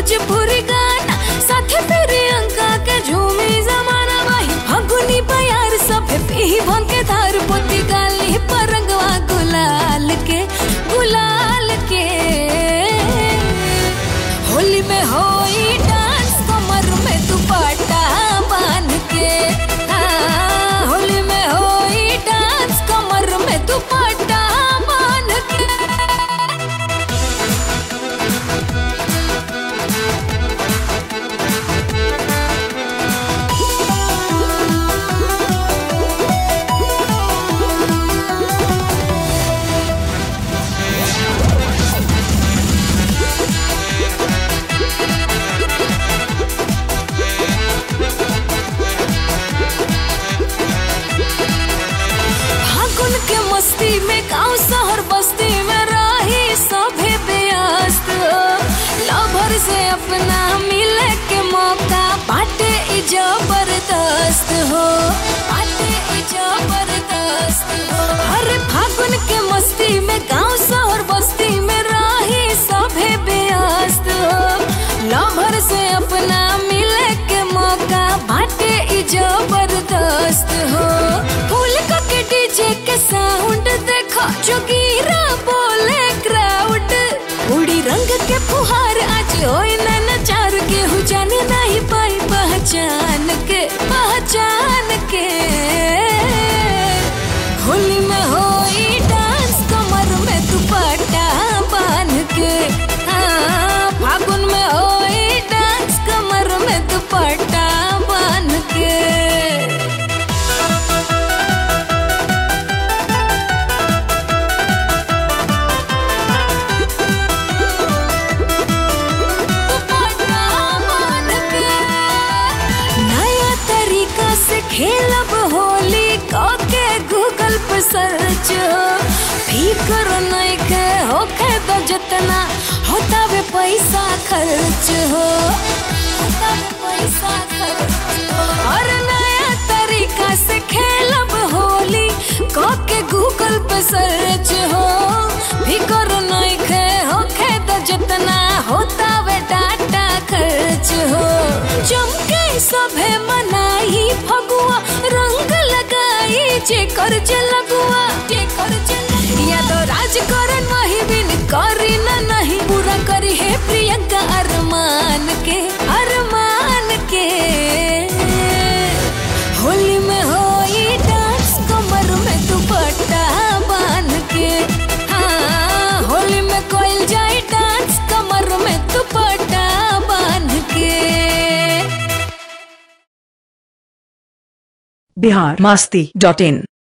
भोजपुरी गाना साथे फिर अंका के झूमी जमाना वही फगुनी बयार सब पी भंग के धार पोती गाली परंगवा गुलाल के गुलाल के होली में होई डांस कमर में दुपट्टा बांध के हाँ, होली में होई डांस कमर में दुपट्टा बांध के फागुन के मस्ती में गांव शहर बस्ती में रही सभे व्यस्त लवर से अपना मिले के मौका बाटे ई जबरदस्त हो बाटे ई जबरदस्त हो अरे फागुन के मस्ती में गांव शहर बस्ती में रही सभे व्यस्त लवर से अपना मिले के मौका बाटे ई जबरदस्त हो फूल का के डीजे के साउंड देखो जोगीरा बोले क्राउड उड़ी रंग के फुहार आज होई ना नचार के हु जाने नहीं पाई पहचान के पहचान के होली में होई डांस कमर में दुपट्टा बांध के हाँ फागुन में होई डांस कमर में दुपट्टा बांध के नया तरीका से खेलब होली के गूगल पर सर्च फिकर नहीं के होखे तो जितना होता वे पैसा खर्च हो होता वे पैसा खर्च हो। और नया तरीका से खेलब होली के गूगल पे सर्च हो फिकर नहीं के होखे तो जितना होता वे डाटा खर्च हो चमके सभे मनाई फगुआ रंग लगाई जे कर लगुआ जे कर या तो राजकरण वही बिन करी ना नहीं पूरा करी है प्रियंका अरमान के अरमान के होली में होई डांस कमर में दुपट्टा बांध के हाँ होली में कोई जाए डांस कमर में दुपट्टा बांध के बिहार मास्ती डॉट इन